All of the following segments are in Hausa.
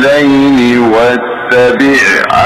الليل واتبع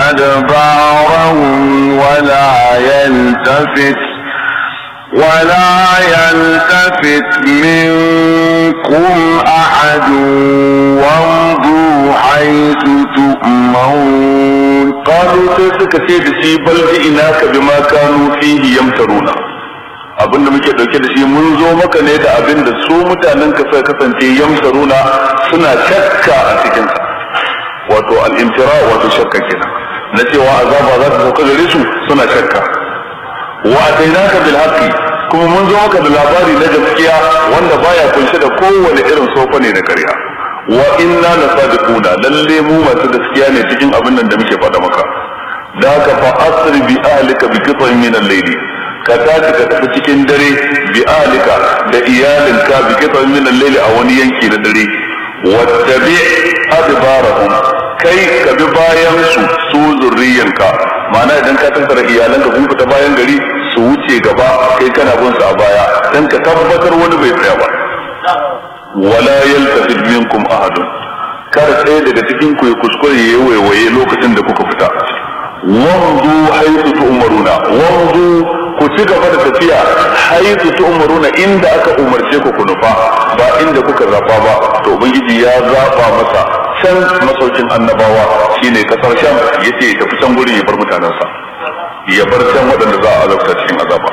أدبارهم ولا يلتفت ولا يلتفت منكم أحد وامضوا حيث تؤمرون qalu sai suka ce da shi bal ji'inaka bima kanu fihi yamtaruna abinda muke dauke da shi mun zo maka ne da abin da su mutanen ka suka kasance yamtaruna suna shakka a cikin sa wato al-imtira wato shakka kenan na cewa azaba za ta sauka gare su suna shakka wa atainaka bil haqqi kuma mun zo maka da labari na gaskiya wanda baya kunshe da kowane irin sofa ne na ƙarya wa inna la sadiquna lalle mu masu gaskiya ne cikin abin nan da muke faɗa maka da haka fa asri bi ahlika bi qit'in min al-layl ka tashi ka tafi cikin dare bi ahlika da iyalinka bi qit'in min al-layl a wani yanki na dare wattabi adbarahum kai ka bi bayan su su zurriyanka ma'ana idan ka tattara iyalanka kun fita bayan gari su wuce gaba kai kana bin su a baya dan ka tabbatar wani bai tsaya ba wala yaltafid minkum ahadun kar ɗaya daga cikin ku ya kuskure ya waiwaye lokacin da kuka fita wanzu haitu tu'maruna wanzu ku ci gaba da tafiya haitu tu'maruna inda aka umarce ku ku nufa ba inda kuka zaba ba to ubangiji ya zaba masa can masaukin annabawa shine kasar sham yace ya tafi can gurin ya bar mutanensa ya bar can waɗanda za a azabta cikin azaba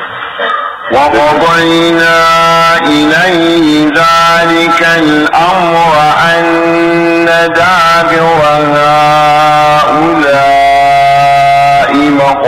وقضينا إليه ذلك الأمر أن دابر هؤلاء